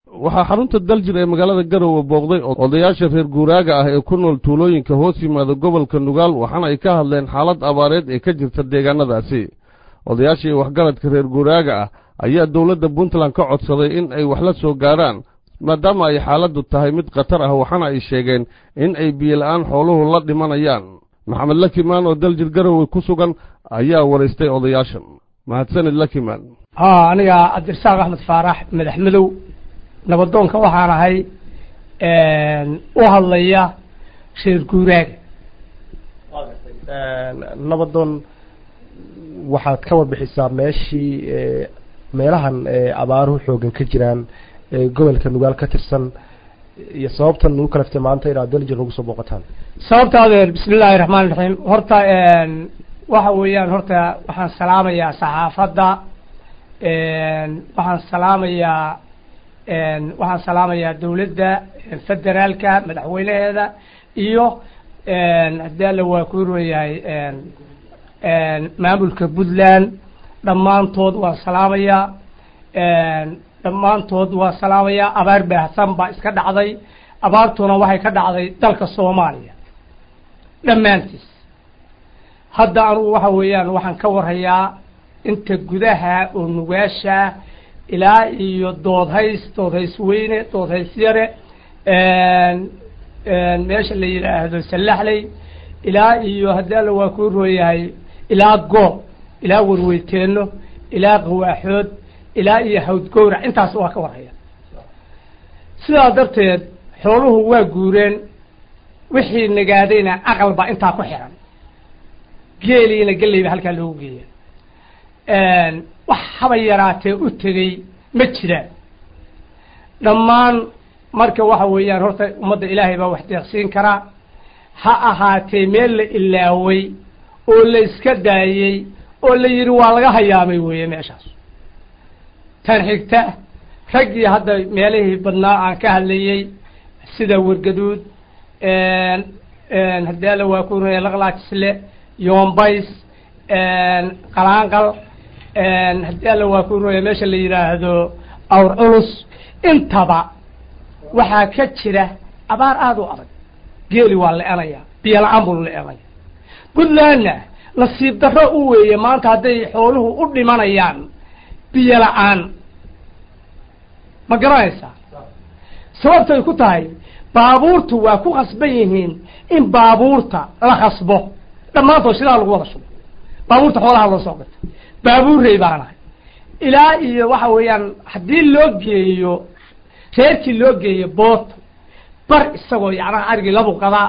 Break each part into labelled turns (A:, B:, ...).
A: waxaa xarunta daljir ee magaalada garowe booqday odayaasha reer guuraaga ah ee ku nool tuulooyinka hoos yimaada gobolka nugaal waxaana ay ka hadleen xaalad abaareed ee ka jirta deegaanadaasi odayaashii waxgaradka reer guuraaga ah ayaa dowladda puntland ka codsaday in ay wax la soo gaarhaan maadaama ay xaaladdu tahay mid khatar ah waxaana ay sheegeen in ay biyola'aan xooluhu la dhimanayaan maxamed lakimaan oo daljir garowe ku sugan ayaa waraystay odayaashan mahadsanid lakimaan
B: haa aniga cabdirasaaq axmed faarax madax madow nabadoonka waxaan ahay u hadlaya reer guuraaga
C: nabadoon waxaad ka warbixisaa meeshii meelahan abaaruhu xoogan ka jiraan gobolka nugaal ka tirsan iyo sababtan nagu kalaftay maanta inaad daljir nagu soo booqataan
B: sababta adeer bismi illaahi raxmaan raxiim horta waxa weeyaan horta waxaan salaamayaa saxaafadda waxaan salaamayaa waxaan salaamayaa dawladda federaalka madaxweynaheeda iyo haddii alla waa ku royahay maamulka puntland dhammaantood waan salaamayaa dhammaantood waan salaamayaa abaar baahsan baa iska dhacday abaartuna waxay ka dhacday dalka soomaaliya dhammaantiis hadda anugu waxa weeyaan waxaan ka warhayaa inta gudaha oo nugaasha ilaa iyo doodhays doodhays weyne doodhays yare meesha la yidhaahdo sallaxley ilaa iyo haddii alla waa kuu rooyahay ilaa goob ilaa warweyteeno ilaa qawaaxood ilaa iyo hawdgowrac intaas waa ka warhaya sidaa darteed xooluhu waa guureen wixii nagaadayna aqal baa intaa ku xiran geeliina gelley ba halkaa loogu geeya wax haba yaraatee u tegey ma jiraan dhammaan marka waxa weeyaan horta ummadda ilaahay baa wax deeqsiin karaa ha ahaatee meel la ilaaway oo la iska daayey oo la yidhi waa laga hayaamay weeye meeshaas tan xigta raggii hadda meelihii badnaa aan ka hadlayey sida wargaduud haddii alla waa ku runaya laqlaajisle yoombays qalaanqal haddii alla waa ku runaya meesha la yidhaahdo awr culus intaba waxaa ka jira abaar aada u adag geeli waa la-enaya biyo la-aan buu la-enaya puntlandna nasiib darro u weeye maanta hadday xooluhu u dhimanayaan biyo la-aan ma garanaysaa sababtay ku tahay baabuurtu waa ku khasban yihiin in baabuurta la khasbo dhammaantood sidaa lagu wada shubo baabuurta xoolaha loo soo gato baabuurrey baanahay ilaa iyo waxa weeyaan haddii loo geeyo reerkii loo geeyo boota bar isagoo yacnaha arigii labu qadaa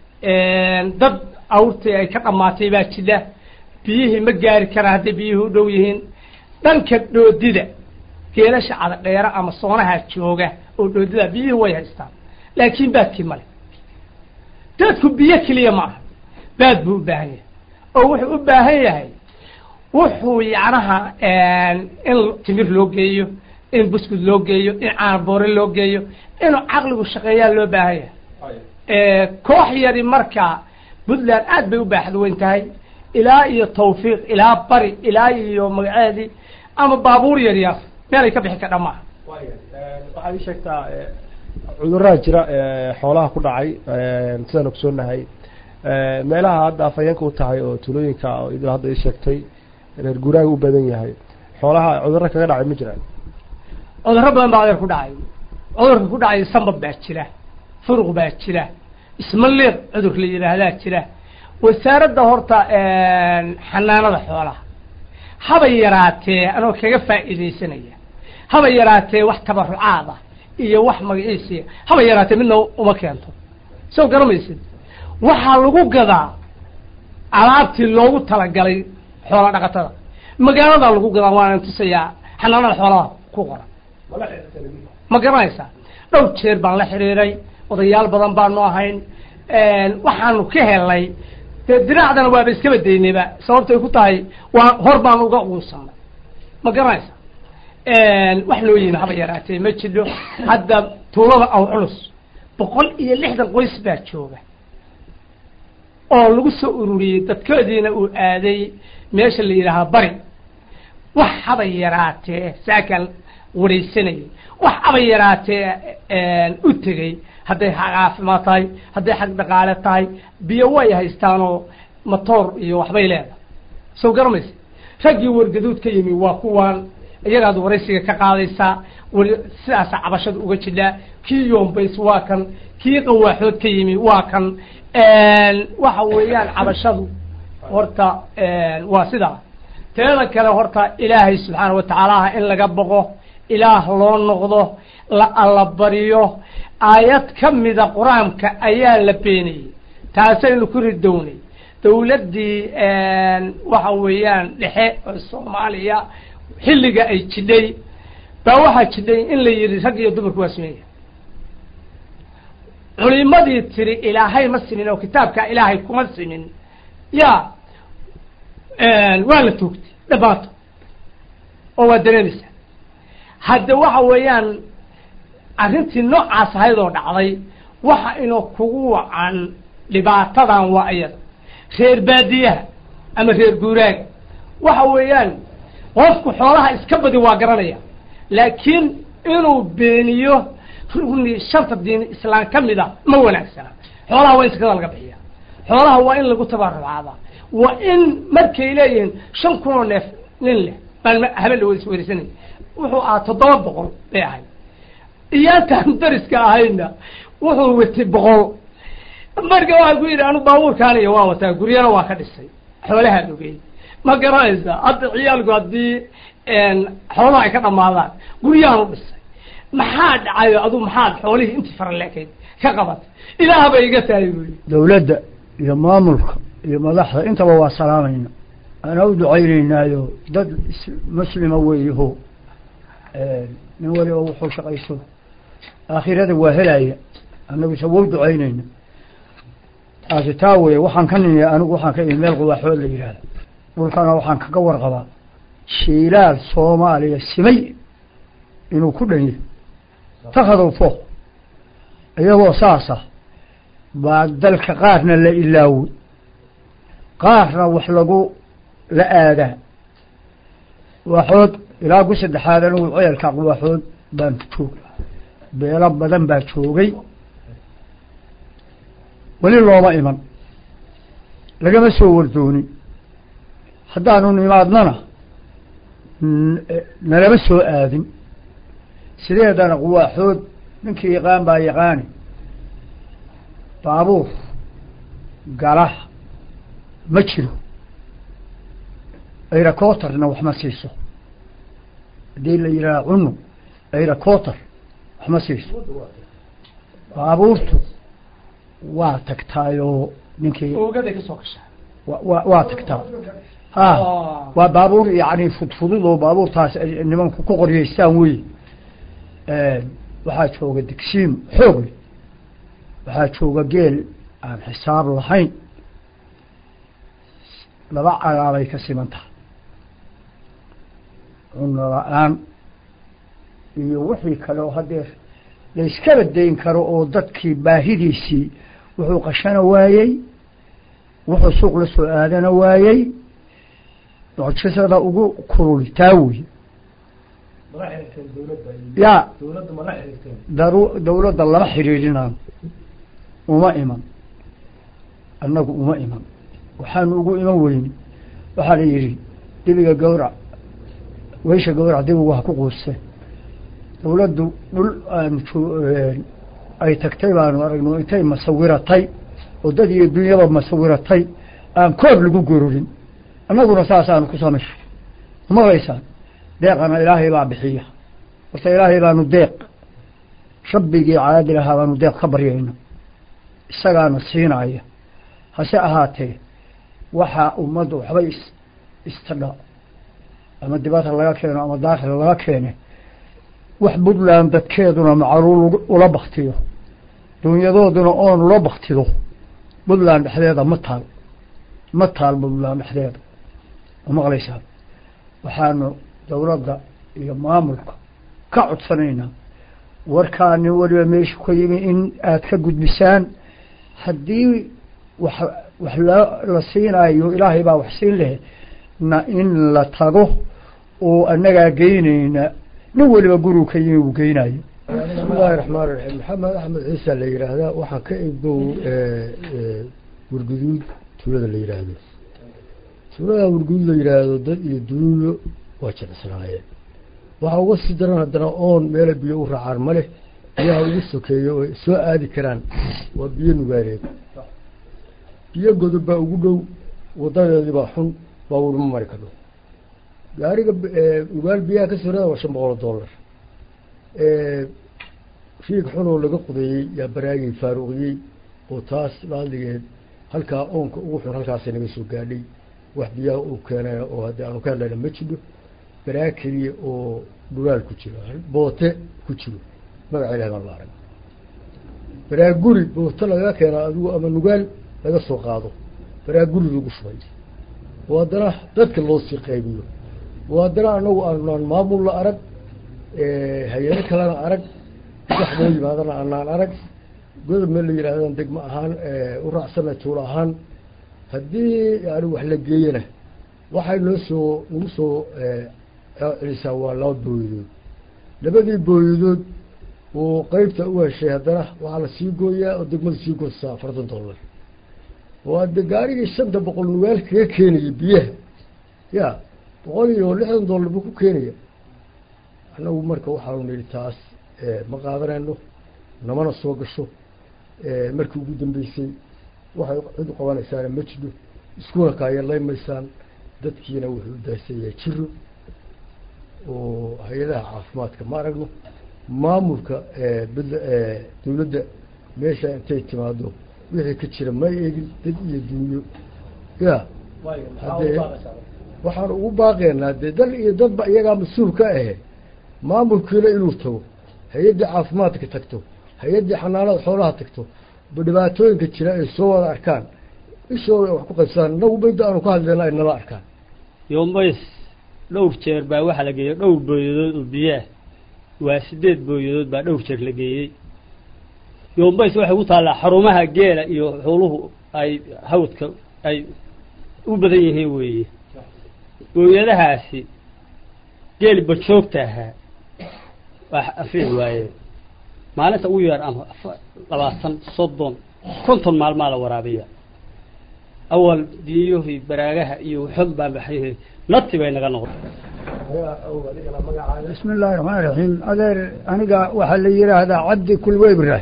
B: dad awrtii ay ka dhammaatay baa jira biyihii ma gaari karaan hadday biyihii u dhow yihiin dhanka dhoodida geelasha cadadheera ama soonaha jooga oo dhoodida biyihii way haystaan laakiin baadkii male dadku biyo keliya ma aha baad buu u baahan yahay oo wuxuu u baahan yahay wuxuu yacnaha in timir loo geeyo in buskud loo geeyo in caanboore loo geeyo inuu caqligu shaqeeyaa loo baahan yahay koox yari marka puntland aad bay u baaxad weyn tahay ilaa iyo tawfiiq ilaa bari ilaa iyo magaceedii ama baabuur yar yar meelay ka bixi kadha maaha
C: waxaad ii sheegtaa cudurraa jira xoolaha ku dhacay sidaan ogsoonahay meelaha hadda afhayeenka u tahay oo tuulooyinka idil hadda ii sheegtay reer guuraaga u badan yahay xoolaha cudurro kaga dhacay ma jiraan
B: cudurro badan baa adeer ku dhacay cudurka ku dhacay sambab baa jira furuq baa jira ismaliiq cudur la yidhaahdaa jira wasaaradda horta xanaanada xoolaha haba yaraatee anoo kaga faa'iidaysanaya haba yaraatee wax tabarucaada iyo wax magaciisiya haba yaraatee midna uma keento soo garamaysid waxaa lagu gadaa alaabtii loogu talagalay xoola dhaqatada magaaladaa lagu gadaa waana tusayaa xanaanada xoolaha ku qoran ma garanaysaa dhowr jeer baan la xiriiray odayaal badan baanu ahayn waxaanu ka helay dee diraacdana waaba iska badaynayba sababtay ku tahay waa hor baan uga uunsanay ma garanaysa wax loo yimi haba yaraatee ma jidho hadda tuulada aw culus boqol iyo lixdan qoys baa jooga oo lagu soo ururiyey dadkoodiina uu aaday meesha la yidhaahaa bari wax haba yaraatee saakan waraysanayay wax aba yaraatee u tegey hadday xag caafimaad tahay hadday xag dhaqaale tahay biyo way haystaanoo matoor iyo waxbay leedahay soo garamaysa raggii wargaduud ka yimi waa kuwaan iyagaad waraysiga ka qaadaysaa weli sidaasa cabashada uga jidhaa kii yoombays waa kan kii qawaaxood ka yimi waa kan waxa weeyaan cabashadu horta waa sidaa teeda kale horta ilaahay subxaana watacaalaha in laga boqo ilaah loo noqdo la allabariyo aayad ka mida qur-aanka ayaa la beenayey taasaynu ku ridownay dawladdii waxa weeyaan dhexe oo soomaaliya xilliga ay jidhay baa waxaa jidhay in la yidhi rag iyo dumarku waa sameeya culimadii tiri ilaahay ma simin oo kitaabka ilaahay kuma simin ya waa la toogtay dhamaato oo waa dareemaysaa hadda waxa weeyaan arrintii noocaas ahayd oo dhacday waxa inuu kugu wacan dhibaatadan waa iyada reer baadiyaha ama reer guuraaga waxa weeyaan qofku xoolaha iska badi waa garanaya laakiin inuu beeniyo rugni shanta diin islaam ka mid a ma wanaagsana xoolaha waa in sakada laga bixiya xoolaha waa in lagu tabarucaadaa waa in markay leeyihiin shan kun oo neef nin leh baan habeen la werisanay wuxuu ahaa toddoba boqol bay ahayd iyaantaan dariska ahayna wuxuu watay boqol marka waxaa ku yidhi anu baabuurkaaniyo waa wataa guryana waa ka dhisay xoolahaa dhogey ma garanaysa hadda ciyaalku haddii xoolaha ay ka dhamaadaan guryahan u dhisay maxaa dhacayo adu maxaad xoolihii intii faraleekayd ka qabatay ilaah bay iga tahay buyi
D: dawladda iyo maamulka iyo madaxda intaba waa salaamayna ana u ducaynaynaayo dad muslima weeyaho nin waliba wuxuu shaqayso aakhirada waa helaya annaguse wau ducaynayna taasi taa weye waxaan ka nimi anigu waxaan ka imi meel quwaaxood la yidhaahda dhulkana waxaan kaga warqabaa shiilaal soomaaliya simay inuu ku dhan yahay takhadow fooq iyagoo saasa baa dalka qaarna la ilaaway qaarna wax lagu la aadaa quwaaxood ilaa ku saddexaad anigu ceelka quwaaxood baan jooga beelo badan baa joogay weli looma iman lagama soo wardoonin haddaanu nimaadnana nalama soo aadin sideedana quwaaxood ninkii yaqaan baa yaqaani baabuur gala ma jiro ayracotarna wax ma siiso haddii la yidhaha cunu ayracotar wax ma siiso baabuurtu waa tagtaayoo ninkii
B: oogaday ka soo gashaa
D: wa- wa waa tagtaa ha waa baabuur yani fudfudud oo baabuurtaas ay nimanku ku qoryeystaan wey waxaa jooga digsiim xoog leh waxaa jooga geel aan xisaab lahayn laba cagaabay ka siman tahay cuno la-aan iyo wixii kale oo hadeer layskaba dayn karo oo dadkii baahidiisii wuxuu qashana waayey wuxuu suuq la soo aadana waayey mucjisada ugu kululi taa wey ya daru dawladda lama xidhiidhinaan uma iman annagu uma iman waxaanu ugu iman weyni waxaa la yidhi dibiga gawrac weysha gawrac dibigu ha ku quuste dawladdu dhul aan ay tagtay baanu aragno intay masawiratay oo dad iyo dunyaba masawiratay aan koob lagu gororin annaguna saasaanu ku samayso maqlaysaan deeqana ilaahay baa bixiya horta ilaahay baanu deeq rabbigii caadil ahaa baanu deeq ka baryayna isagaana siinaya hase ahaatee waxaa ummadda waxbay is istadha ama dibadha laga keeno ama daakhil laga keene wax puntland dadkeeduna macruul ula baktiyo dunyadooduna oon ula baktido puntland dhexdeeda ma taal ma taal puntland dhexdeeda ma maqlaysaan waxaanu dawladda iyo maamulka ka codsanaynaa warkaa nin waliba meeshu ka yimi in aad ka gudbisaan haddii wax wax la la siinayo ilaahay baa wax siin leh na in la tago oo annagaa geynayna nin weliba gurigu ka yimi uu geynayo
E: bismillahi raxmaan raxiim maxamed axmed ciisa la yidhaahdaa waxaan ka ibow warguduud tuulada la yidhaahdo tuulada warguduud la yidhaahdo dad iyo duulo waa jilicsanaayeen waxaa uga sii daran haddana oon meela biyo u raacaan ma leh biyaha ugu sokeeyo oo soo aadi karaan waa biyo nugaareed biyo godob baa ugu dhow wadadeedii baa xun baabuurma mari kadho gaariga nugaal biyaha ka soo rada waa shan boqol oo dollar riig xun oo laga qudeeyey yaa baraagii faaruqiyey oo taas laadligeed halkaa oonka ugu xun halkaasay naga soo gaadhay wax biyaha uu keenay oo haddii aanu ka hadlayna ma jidho baraag keliya oo dhulaal ku jiro boote ku jiro magaca ilahi baan la arag baraag guri boote laga keenaa adigu ama nugaal laga soo qaado baraag guri lagu shubay oo haddana dadka loo sii qaybiyo oo haddana anagu aanaan maamul la arag hay-ado kalena arag wax loo yimaadana aanaan arag godob meel la yidhaahdan degmo ahaan u raacsana tuulo ahaan haddii yani wax la geeyana waxay noo soo nagu soo celisaa waa laba booyadood labadii booyadood oo qeybta u heshay haddana waxaa la sii gooyaa oo degmada sii goosaa afartan dollar oo hadde gaarigii shanta boqol nugaal kaga keenaya biyaha ya boqol iyo lixdan dollar buu ku keenaya annagu marka waxaanu nidhi taas ma qaadanayno namana soo gasho markii ugu dambeysay waxay cid u qabanaysaana ma jidho iskuna kaayarlaymaysaan dadkiina wuxuu u daahsanyahay jiro oo hay-adaha caafimaadka ma aragno maamulka bd dawladda meesha intay timaado wixii ka jira ma eegin dad iyo dunyo ya haddee waxaan ugu baaqeynaa dee dal iyo dadba iyagaa mas-uul ka ahe maamulkiina inuu tago hay-addii caafimaadka tagto hay-addii xanaanada xoolaha tagto dhibaatooyinka jira ay soo wada arkaan ishooda wax ku qaybsadaan inagu bayda aanu ka hadleyna ay nala arkaan
F: yoombays dhowr jeer baa waxaa la geeyey dhowr booyadood oo biyaah waa sideed booyadood baa dhowr jeer la geeyey yoombays waxay ku taallaa xarumaha geela iyo xooluhu ay hawdka ay u badan yihiin weeye booyadahaasi geeli bajoogta ahaa waa afiici waayeen maalinta ugu yar ama labaatan soddon konton maalmaa la waraabiya awal diyohii baraagaha iyo xog baa baxay nati bay naga noqday
D: bismi illaahi raxmaan raxiim adeer aniga waxaa la yidhaahdaa cabdi kulweybra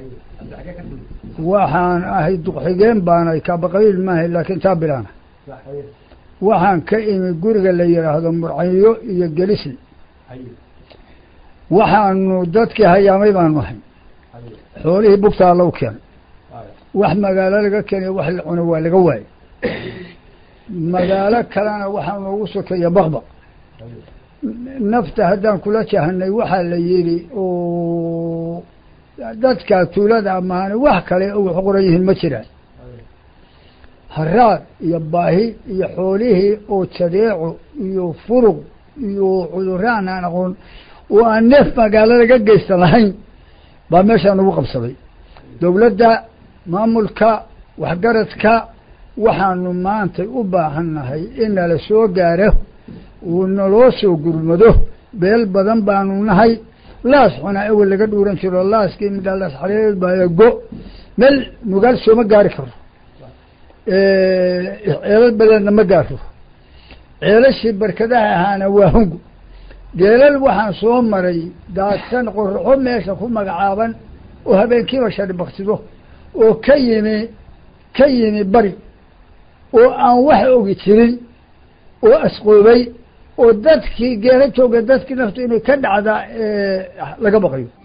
D: waxaan ahay duqxigeen baanay kaabaqabiil maahay laakiin taa bilaana waxaan ka imi guriga la yidhaahdo murcayo iyo gelisli waxaanu dadkii hayaamay baanu ahay xoolihii bugtaa lagu keenay wax magaalo laga keenayo wax la cuno waa laga waayey magaalo kalena waxaa noogu sokeeya bakba nafta haddaan kula jahanay waxaa la yidhi oo dadka tuulada amaane wax kale wax qoran yihiin ma jiraan haraad iyo baahi iyo xoolihii oo jadeeco iyo furuq iyo cuduraan aan aqoon oo aan neef magaalo laga geysan lahayn baa meeshaa nagu qabsaday dowladda maamulka waxgaradka waxaanu maanta u baahannahay in nala soo gaaro uu naloo soo gurmado beel badan baanu nahay laas xunaa ewel laga dhuuran jiro laaskii midhaa laas xareereed baa go meel nugaal sooma gaari karo ceelal badeedna ma gaaro ceelashii barkadaha ahaana waa hungu geelal waxaan soo maray daadsan qoraxo meesha ku magacaaban oo habeenkiiba shari baktido oo ka yimi ka yimi bari oo aan wax ogi jirin oo asqoobay oo dadkii geela jooga dadkii naftu inay ka dhacda laga baqayo